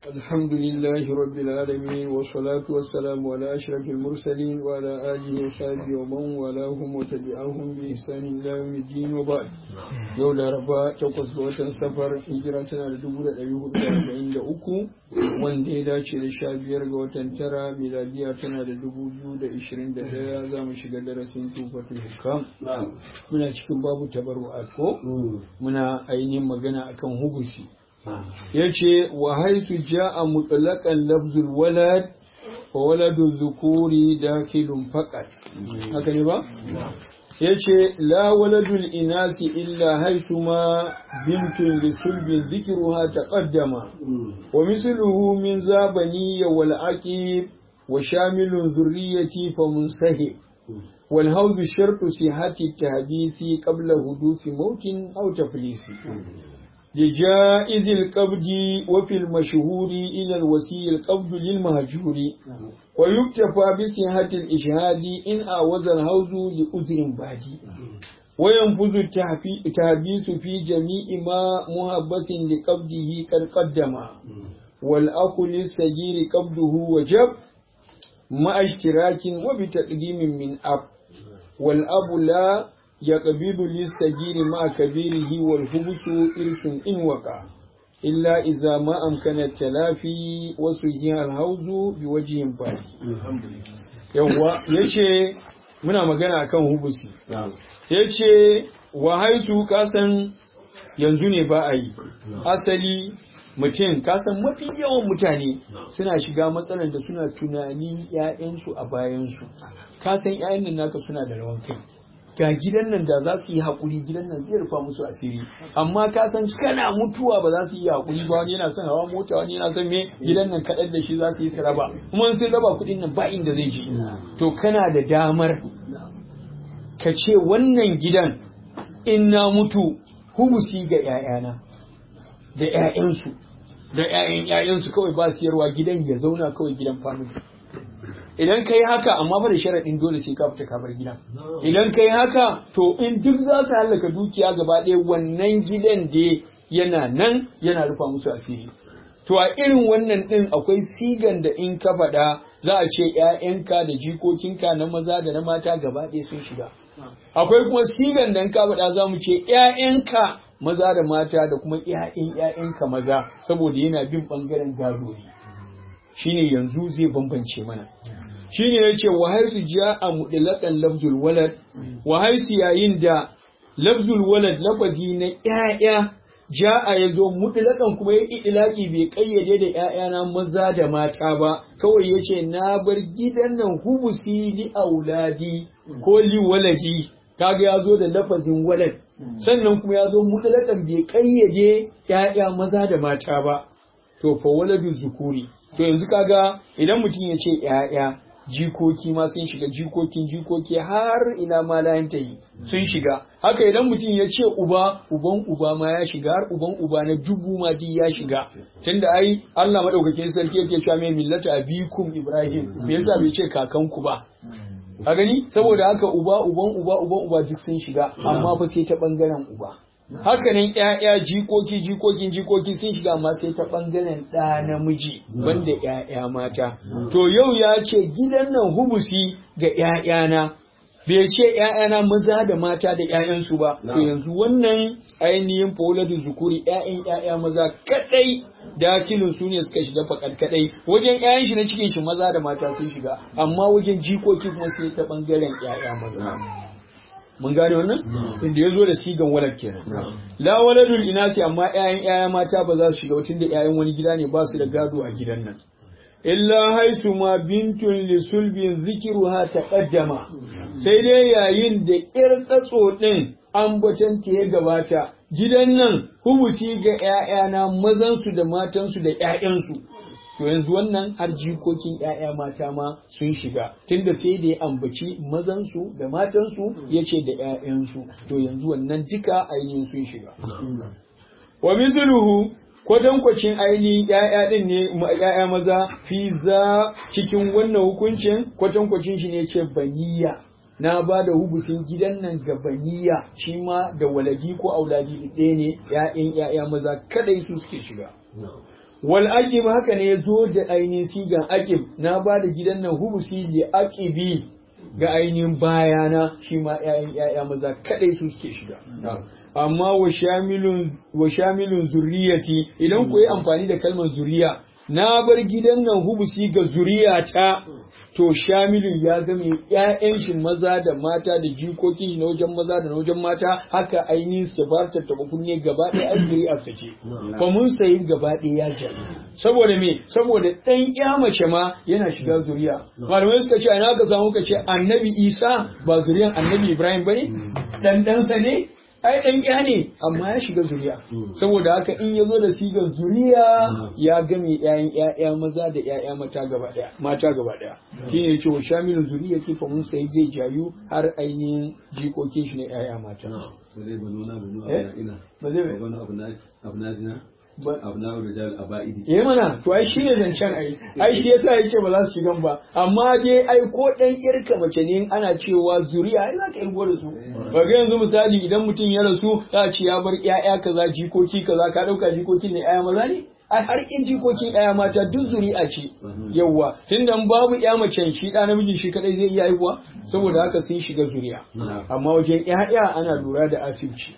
الحمد لله رب العالمين والصلاة والسلام على أشرف المرسلين وعلى آله وصحبه ومن والاهم وتبعهم بإحسان إلى يوم الدين وبعد يوم ربا تقص وطن سفر هجرتنا لدبولة أيوه الأربعين لأكو وان ديدا شير شابير وطن ترى ميلادية لدبولة لإشرين دهيا زام شغل درسين توفة الحكام من أشكم باب تبرعات muna ainihin magana akan hubusi ya ce wa haisu ja a mutlaƙan lafzul walad wa waladu zukuri dakilun faƙat haka ne ba? ya ce la waladul inasi illa haisu ma bintun lisulbin zikiruha ta ƙaddama wa misluhu min zabaniya wal aqib wa shamilun zurriyati fa munsahib والهوز شرط صحة التحديث قبل حدوث موت أو تفليس لجائز القبض وفي المشهور إلى الوسي القبض للمهجور ويكتفى بصحة الإشهاد إن أعوذ الهوز لأذر بادي وينفذ التحبيس في جميع ما مهبس لقبضه قد قدم والأكل السجير قبضه وجب مع اشتراك وبتقديم من أب والأب لا يقبض للسجير مع كبيره والحبس إرث إن وقع إلا إذا ما أمكن التلافي وسجيها الهوز بوجه باقي yawwa yace muna magana akan hubusi yace wa haisu kasan yanzu ne ba a yi asali mutum kasan mafi yawan mutane suna shiga matsalar da suna tunani ‘ya'yansu a bayansu kasan ‘ya'yan nan naka suna da rawan kai ga gidan nan da za su yi haƙuri gidan nan zai rufa musu asiri amma kasan kana mutuwa ba za su yi haƙuri ba wani yana son hawa mota wani yana son me gidan nan kaɗar da shi za su yi su raba kuma sun raba kuɗin nan ba inda zai je to kana da damar ka ce wannan gidan in na mutu hubusi ga ‘ya'yana da ‘ya'yansu da ‘ya'yan ‘ya'yansu kawai ba siyarwa gidan ya zauna kawai gidan family. Idan ka yi haka amma ba da sharaɗin dole sai ka fita ka bar gidan. Idan ka yi haka to in duk za su hallaka dukiya gaba ɗaya wannan gidan da yana nan yana rufa musu asiri. To a irin wannan ɗin akwai sigan da in ka faɗa za a ce ‘ya'yanka da jikokinka na maza da na mata gaba ɗaya sun shiga. Akwai kuma sigan da in ka faɗa za mu ce ‘ya'yanka maza da mata da kuma ‘ya'yan ‘ya'yanka maza saboda yana bin ɓangaren gado ne shine yanzu zai bambance mana shine ya ce wa haisu ja a muɗilaƙan lafzul walad wa haisu yayin da lafzul walad lafazi na ‘ya'ya ja'a ya zo muɗilaƙan kuma ya ilaƙi bai ƙayyade da ‘ya'yana maza da mata ba kawai ya ce na bar gidan nan hubusi li auladi ko li waladi kaga ya zo da lafazin walad sannan kuma ya zo mutlaƙan bai ƙayyade ‘ya'ya maza da mata ba, to fa waladu zukuri. To yanzu kaga idan mutum ya ce ‘ya'ya jikoki ma sun shiga jikokin jikoki har ila ma ta yi sun shiga. Haka idan mutum ya ce uba, uban uba ma ya shiga har uban uba na dubu ma duk ya shiga. Tunda ai Allah madaukakin sarki yake cewa mai millata abikum Ibrahim, me yasa bai ce kakanku ba? a gani saboda haka uba uban uba uban uba duk sun shiga amma fa sai ta bangaren uba haka nan ƴaƴa jikoki jikokin jikoki sun shiga amma sai ta bangaren ɗa namiji banda ƴaƴa mata to yau ya ce gidan nan hubusi ga ƴaƴana bai ce ‘ya'yana maza da mata da ‘ya'yansu ba, to yanzu wannan ainihin fauladin zukuri ‘ya'yan ‘ya'ya maza kaɗai dakilin su ne suka shiga fakar kaɗai wajen ‘ya'yan shi na cikin shi maza da mata sun shiga, amma wajen jikoki kuma sai ta ɓangaren ‘ya'ya maza. Mun gane wannan? Inda ya zo da sigan walad kenan. La waladul inasi amma ‘ya'yan ‘ya'ya mata ba za su shiga tun da ‘ya'yan wani gida ne ba su da gado a gidan nan. illa haisu ma bintun li sulbin zikiruha taqaddama sai dai yayin da ƴar tsatso din ambaton ta ya gabata gidan nan hubusi ga ƴaƴana mazan su da matan su da ƴaƴan su to yanzu wannan har jikokin ƴaƴa mata ma sun shiga tunda sai da ya ambaci mazan su da matan su yace da ƴaƴan su to yanzu wannan duka ainihin sun shiga wa misluhu kwatankwacin ainihin ‘ya'ya ɗin ne ‘ya'ya maza fi za cikin wannan hukuncin kwatankwacin shi ne ce baniya na ba da hubusin gidan nan ga baniya shi ma da waladi ko auladi ɗaya ne ‘ya'yan ‘ya'ya maza kadai su suke shiga wal aqib haka ne zo da ainihin sigan aqib na ba da gidan nan hubusi li aqibi ga ainihin bayana shi ma ƴaƴan ƴaƴa maza kadai su suke shiga amma wa shamilun wa shamilun zurriyati idan ku yi amfani da kalmar zuriya na bar gidan nan hubusi ga zuriyata to shamilun ya game ƴaƴan shi maza da mata da jikokin shi na wajen maza da na wajen mata haka ainihin sifarta ta kunne gaba ɗaya ai zuri'ar ta ce ba mun sayi gaba ɗaya ya jami saboda me saboda ɗan ƴa mace ma yana shiga zuriya malamai suka ce ina ka samu ka ce annabi isa ba zuriyan annabi ibrahim bane dan ɗansa ne ai dan ya ne amma ya shiga zuriya saboda haka in ya zo da sigar zuriya ya game ƴaƴan ƴaƴa maza da ƴaƴa mata gaba ɗaya mata gaba ɗaya shine yace wa shamilun zuriya ke fa mun sai zai jayu har ainihin jikokin shi ne ƴaƴa mata ba zai ba nuna ba nuna Eh? ina ba zai ba- ba wani abu na abu na dina Ba- abu na rijal aba'idi Eh mana to ai shine zancen ai ai shi yasa yace ba za su shigan ba amma dai ai ko dan irka mace ne in ana cewa zuriya ai za ka irgo da su ba ga yanzu misali idan mutum ya rasu za a ce ya bar ƴaƴa kaza jikoki kaza ka dauka jikokin ne ƴaƴa maza ne ai har in jikokin ƴaƴa mata duk zuri'a ce yawwa tunda in babu ƴa mace shi ɗa namiji shi kadai zai iya haihuwa saboda haka sun shiga zuriya amma wajen ƴaƴa ana lura da asibci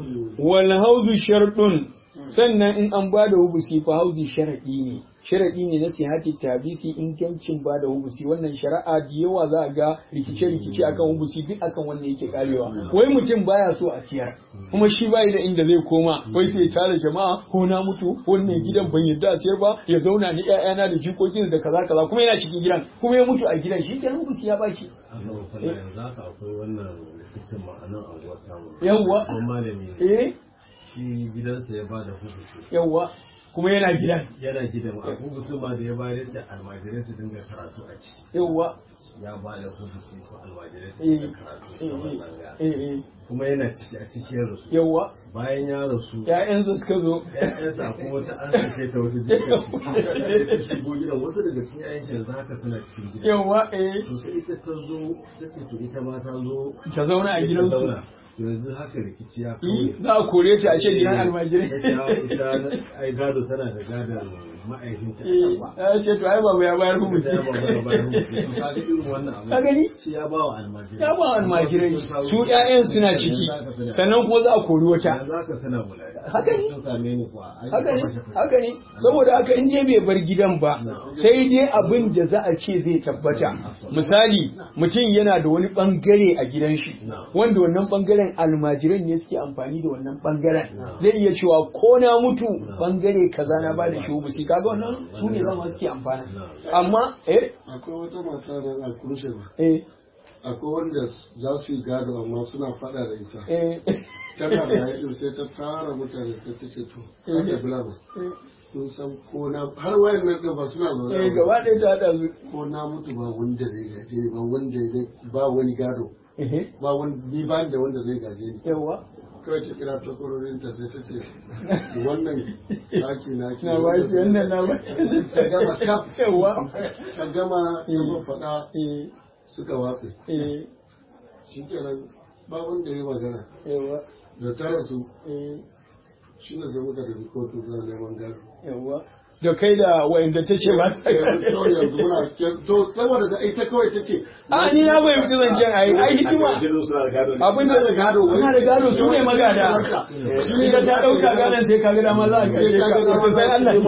wal hauzu sharɗun sannan in an ba da hubusi fa hauzi sharaɗi ne sharaɗi ne na sihati tabisi ingancin ba da hubusi wannan shari'a da yawa za a ga rikice-rikice akan hubusi duk akan wannan yake karewa wai mutum baya so a siyar kuma shi bai da inda zai koma wai sai tare jama'a ko na mutu wannan gidan ban yadda a siyar ba ya zauna ni ƴaƴana da jikokin da kaza kaza kuma yana cikin gidan kuma ya mutu a gidan shi kenan hubusi ya baki Allah sallah yanzu haka akwai wannan rikicin ma'anan anguwar samu. Yawwa. Ko malami ne. eh Shi gidansa ya bada hukunci. yawwa kuma yana gidan Yana gidan a hukunci ma da ya bayar da almajirai su dinga karatu a ciki. yawwa Ya bada hukunci su almajirai su eh dinga karatu eh a matsanga. eh eh Kuma yana ciki a cikin rasu. yawwa Bayan ya rasu. ƴaƴansa suka zo ‘Ya'yansa kuma wata an sake ta wata jikin shi. Shigo gidan wasu daga cikin ‘ya'yan shi yanzu haka suna cikin gidan. yawwa eh To sai ita ta zo ta ce to ita ma ta zo ta zauna a gidansu zauna. yanzu haka rikici ya Yi, kawai za a kore ta a ce gidan almajirai ita ai gado tana da gadon ma'aikinta Eh, ya ce to ai babu ya bayar mu ita ya ba ba ba kaga irin wannan abu ka gani shi ya ba wa almajirai ya ba almajirai su ƴaƴan suna ciki sannan kuma za a kori wata yanzu haka tana mulai Haka ne. sun same ni kuwa ai haka ne fashe fashe. haka ne saboda haka in dai bai bar gidan ba sai dai abin da za a ce zai tabbata misali mutum yana da wani bangare a gidan shi wanda wannan bangaren almajiran ne suke amfani da wannan bangaren zai iya cewa ko na mutu bangare kaza na bada shi hubusi kaga wannan su ne zama suke amfana amma eh akwai wata mata da a kurushe ba eh akwai wanda za su yi gado amma suna fada da ita eh tana da yaƙin sai ta tara mutane sai ta ce to aka bila ba kun san ko na har wayan nan ɗin ba suna zaune eh ba. gaba ɗaya ta haɗa su ko na mutu ba wanda zai gaje ni ba wanda zai ba wani gado eh ba wani ni ba ni da wanda zai gaje ni yawa kawai ta kira takwarorin ta sai ta ce wannan ɗaki na ke na ba shi wannan na ba ta gama kaf yawa ta gama ya faɗa eh suka watse eh shi kenan ba wanda ya yi magana yawa da tara su eh shi ne sai muka tafi kotu za neman gado yawa da kai da wa'inda ta ce ba ta to yanzu muna to saboda da ita kawai ta ce a ni na fahimci zancen ai ai hikima Jinin suna da gado ne. abin da gado wai. suna da gado su ne magada shi ne ta dauka gadon sai ka ga dama za a kashe ka to sai Allah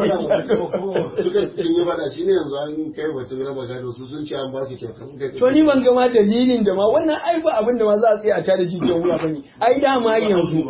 ya suka sun yi fada shi ne yanzu an kai batun raba gado su sun ce an ba su kyauta muka ce to ni ban ga ma dalilin da ma wannan ai ba abin da ma za a tsaya a tare jijiyar wuya bane ai dama yanzu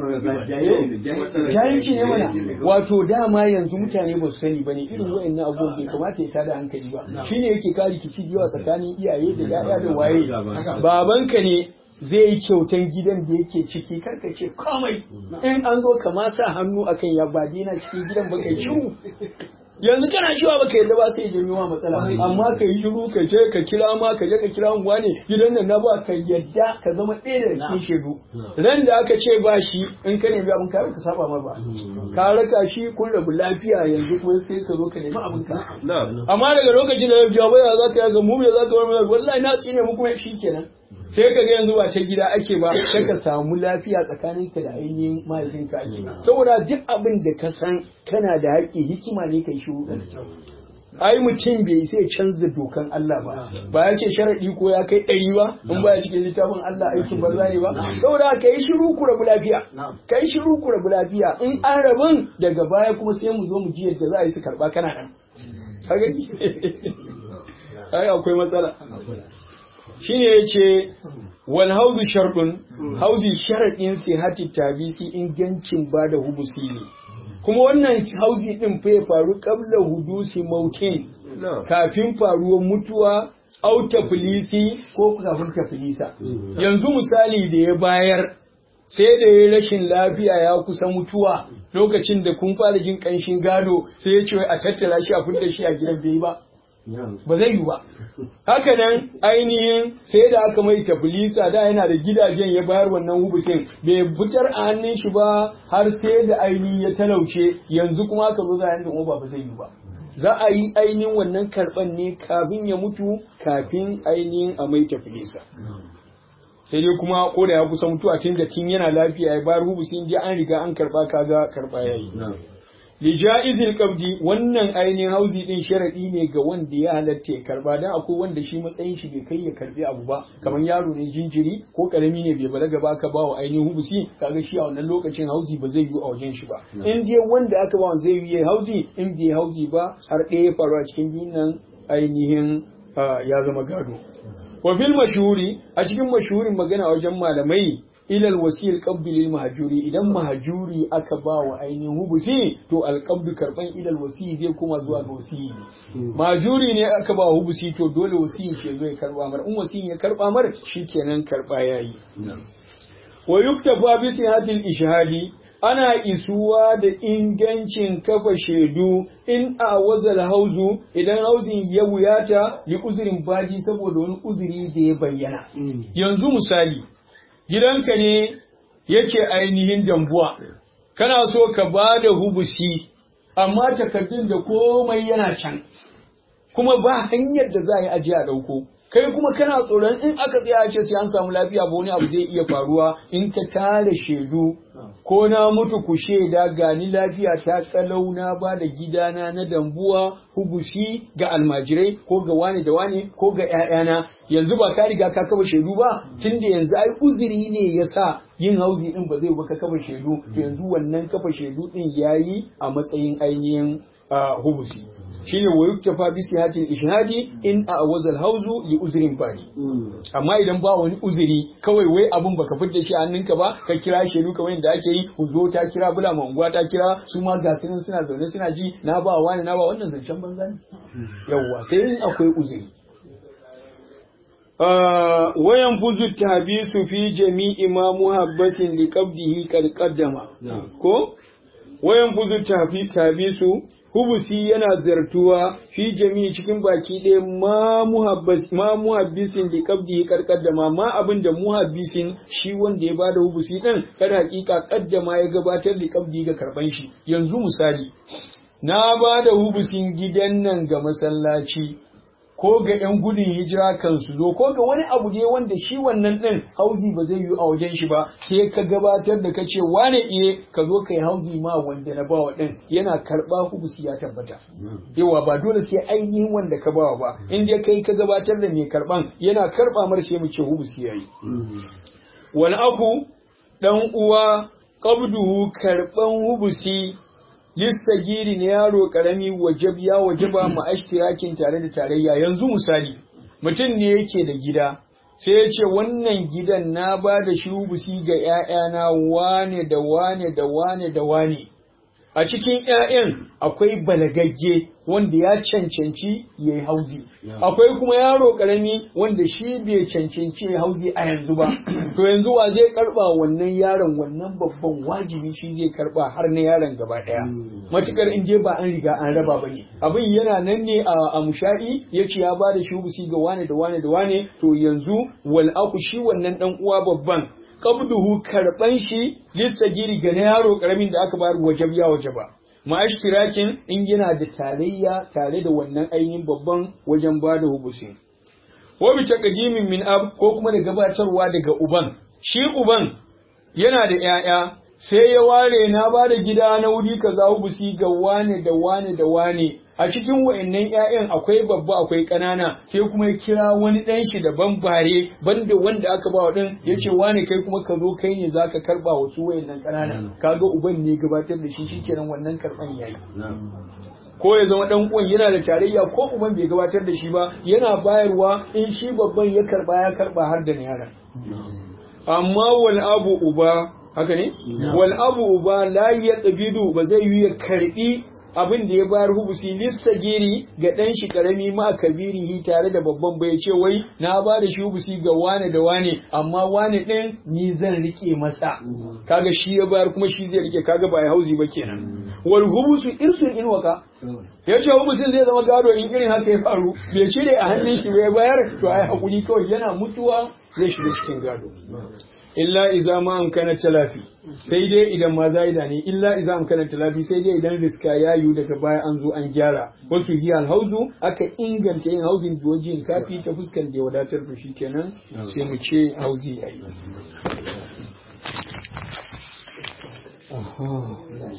jahilci ne mana wato dama yanzu mutane ba su sani ba ne irin wayannan abubuwan bai kamata ya tada hankali ba shine yake kare rikici da yawa tsakanin iyaye da yaya da waye babanka ne zai yi kyautan gidan da yake ciki karka ce komai in an zo kama sa hannu akan ya ba na cikin gidan ba kai shiru yanzu kana cewa baka yadda ba sai janyo ma matsala amma ka yi shiru ka je ka kira ma ka je ka kira unguwa ne gidan nan na ba ka yadda ka zama ɗaya da cikin shaidu ran da aka ce ba shi in ka nemi abin ka ka saba ma ba ka raka shi kun rabu lafiya yanzu kuma sai ka zo ka nemi abin ka amma daga lokacin da ya jawo ya za ka yaga mu me za ka wani wallahi na tsine mu kuma shi kenan sai ka ga yanzu ba ta gida ake ba sai ka samu lafiya tsakaninka da ainihin mahaifinka ake saboda duk abin da ka san kana da haƙƙi hikima ne kai shiru ai mutum bai sai canza dokan Allah ba ba ya ce sharadi ko ya kai ɗari ba in ba ya cikin littafin Allah aikin banza ne ba saboda ka yi shiru ku rabu lafiya ka yi shiru ku rabu lafiya in an rabin daga baya kuma sai mu zo mu ji yadda za a yi su karɓa kana nan kaga ai akwai matsala shine yace wal hauzu sharɗun hauzi sharaɗin sihati tabisi ingancin ba da hubusi ne kuma wannan hauzi din fa ya faru qabla hudusi mautin kafin faruwar mutuwa au tafilisi ko kafin tafilisa yanzu misali da ya bayar sai da ya rashin lafiya ya kusa mutuwa lokacin da kun fara jin kanshin gado sai ya ce a tattara shi a fitar shi a gidan bai ba ba zai yi ba haka nan ainihin sai da aka mai tafilisa da yana da gidajen ya bayar wannan hubusin bai fitar a hannun shi ba har sai da ainihin ya talauce yanzu kuma aka zo za a yanzu ba ba zai yi ba za a yi ainihin wannan karɓan ne kafin ya mutu kafin ainihin a mai tafilisa sai dai kuma ko da ya kusa mutuwa tun da tun yana lafiya ya bayar hubusin je an riga an karɓa kaga karɓa ya yi lija'izil qabdi wannan ainihin hauzi din sharadi ne ga wanda ya halatta ya karba dan akwai wanda shi matsayin shi bai kai ya karbi abu ba kamar yaro ne jinjiri ko karami ne bai balaga ba ka bawa ainihin hubusi kaga shi a wannan lokacin hauzi ba zai yi a wajen shi ba in dai wanda aka bawa zai yi hauzi in bai hauzi ba har ɗaya ya faru a cikin biyun nan ainihin ya zama gado wa fil mashhuri a cikin mashhurin magana wajen malamai ilal wasiyar lil mahajuri idan mahajuri aka ba wa ainihin hubusi to alƙabdu karban ilal wasiyi zai kuma zuwa ga wasiyi mahajuri ne aka ba wa hubusi to dole wasiyin shi zai karba mar in wasiyin ya karba mar shikenan karba yayi wa yuktafa bi sihatil ishhadi ana isuwa da ingancin kafa shaidu in a wazal hauzu idan hauzin ya wuyata li uzurin badi saboda wani uzuri da ya bayyana yanzu misali gidanka ne yake ainihin dambuwa kana so ka ba da hubusi amma takardun da komai yana can kuma ba hanyar da za a yi ajiya a ɗauko kai kuma kana tsoron in aka tsaya ce sai an samu lafiya ba wani abu zai iya faruwa in ka tare shaidu ko na mutu ku shaida gani lafiya ta kalau na ba da gidana na dambuwa hubusi ga almajirai ko ga wane da wane ko ga ƴaƴana yanzu ba ka riga ka kafa shaidu ba tunda yanzu ai uzuri ne yasa yin hauzi din ba zai ba ka kafa shaidu to yanzu wannan kafa shaidu din yayi a matsayin ainihin hubusi shine wa yuktafa bi sihatil ishhadi in a wazal hauzu li uzrin bani amma idan ba wani uzuri kawai wai abun baka fitar shi hannunka ba ka kira shaidu kamar yadda ake yi zo ta kira bula manguwa ta kira su ma ga suna zaune suna ji na ba wani na ba wannan zancen banza ne yawwa sai in akwai uzuri wayan fuzu tabisu fi jami'i ma muhabbasin li qabdihi qad qaddama ko wayan fuzu tabisu hubusi yana zartuwa fi jami'i cikin baki ɗaya ma muhabbas ma muhabbisin li qabdi karkaddama ma abin da muhabbisin shi wanda ya bada hubusi din kada hakika kaddama ya gabatar da qabdi ga karban shi yanzu misali na bada hubusin gidan nan ga masallaci ko ga 'yan gudun hijira kan su zo ko ga wani abu ne wanda shi wannan ɗin hauzi ba zai yi a wajen shi ba sai ka gabatar da kace wane iye ka zo kai hauzi ma wanda na bawa ɗin yana karɓa hubusi ya tabbata yawa ba dole sai ainihin wanda ka bawa ba in dai kai ka gabatar da mai karɓan yana karɓa mar sai mu ce hubusi yayi wal aku dan uwa qabduhu karɓan hubusi lissagiri ne yaro karami wajab ya wajaba ma ashtirakin tare da tarayya yanzu misali mutum ne yake da gida sai ya ce wannan gidan na ba da shi hubusi ga ‘ya'yana wane da wane da wane da wane a cikin ‘ya'yan akwai balagagge wanda ya cancanci ya yi hauzi akwai kuma yaro karami wanda shi bai cancanci ya hauzi a yanzu ba to yanzu wa zai karba wannan yaron wannan babban wajibi shi zai karba har na yaron gaba daya matukar in je ba an riga an raba ba ne abin yana nan ne a musha'i ya ce ya ba da shi hubusi ga wane da wane da wane to yanzu wal aku shi wannan dan uwa babban qabduhu karban shi lissagiri ga na yaro karamin da aka bayar wajab ya wajaba ma'ashtirakin in yana da tarayya tare da wannan ainihin babban wajen ba da hubusi ko bi taqdimin min ab ko kuma da gabatarwa daga uban shi uban yana da 'ya'ya sai ya ware na ba da gida na wuri kaza hubusi ga wane da wane da wane a cikin wa'annan 'ya'yan akwai babba akwai ƙanana sai kuma ya kira wani ɗan shi daban bare banda wanda aka ba wa ɗin ya ce wane kai kuma ka zo kai ne zaka karɓa wasu wa'annan ƙanana kaga uban ne gabatar da shi shikenan wannan karɓan yayi ko ya zama dan uwan yana da tarayya ko uban bai gabatar da shi ba yana bayarwa in shi babban ya karba ya karba har da yara amma wal abu uba haka ne wal abu uba la yaqbidu ba zai yi ya karbi abin da ya bayar hubusi lissagiri ga dan shi karami ma kabirihi tare da babban bai ce wai na ba da shi hubusi ga wane da wane amma wane din ni zan rike masa kaga shi ya bayar kuma shi zai rike kaga ba ya hauzi ba kenan wal hubusu irsun in waka ya ce hubusin zai zama gado in irin haka ya faru bai cire a hannun shi bai bayar to ai hakuri kawai yana mutuwa zai shiga cikin gado illa iza ma amkana talafi sai dai idan ma zaida ne illa iza amkana talafi sai dai idan riska ya yiwu daga baya an zo an gyara wasu yi alhauzu aka inganta yin hauzin duwajin kafi ta fuskan da ya wadatar da shi kenan sai mu ce hauzi ya yi